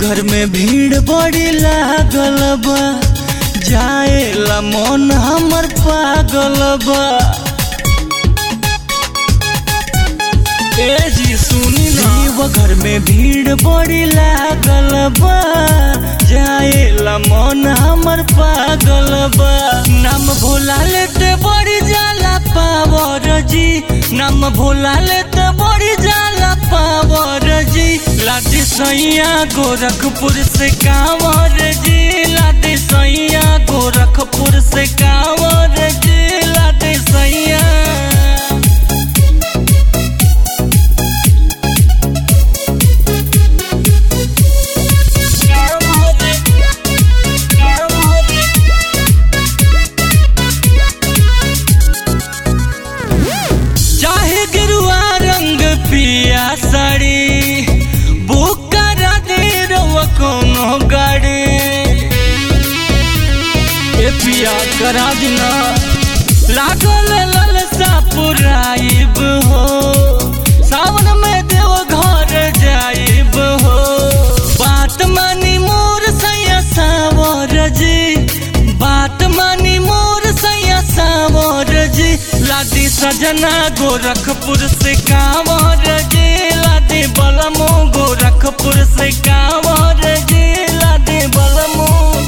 घर में भीड़ बड़ी लागल बा जाएला मन हमर पागल बा ए जी सुनी ना घर में भीड़ बड़ी लागल बा जाएला मन हमर पागल बा नाम भोला लेते बड़ी जाला पावर जी नाम भोला लेते बड़ी जाला पावर जी लादी सैया गोरखपुर से कांवर जी लादी सैया गोरखपुर से कांवर जी लादी सैया चाहे गिरुआ रंग पिया साड़ी बुक करा दे रउआ कोनो गाड़ी ए पिया करा दिना लागल ललसा पुराइब हो सावन में देव घर जाइब हो बात मानी मोर सैया सावर जी बात मानी मोर सैया सावर जी लादी सजना गोरखपुर से कांवर जी लादी बलमो गोरखपुर से कांवर जी लादी बलमो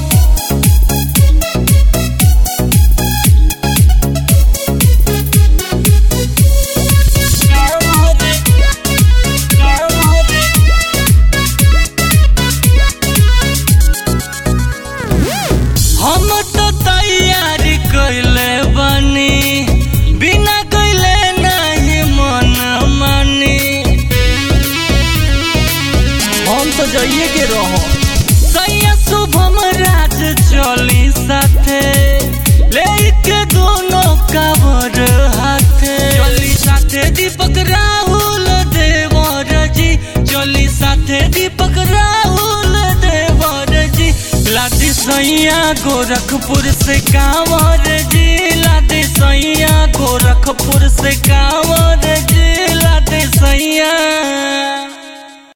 हम तो तैयारी कैले बनी बिना कैले नहीं मन मानी हम तो जाइए के रहो सैया शुभम राज चली साथे लेके दोनों कावर हाथे चली साथे दीपक राहुल देवर जी चली साथे दीपक राहुल देवर जी लादी सैया गोरखपुर से कांवर जी लादी सैया गोरखपुर से कांवर जी लादी सैया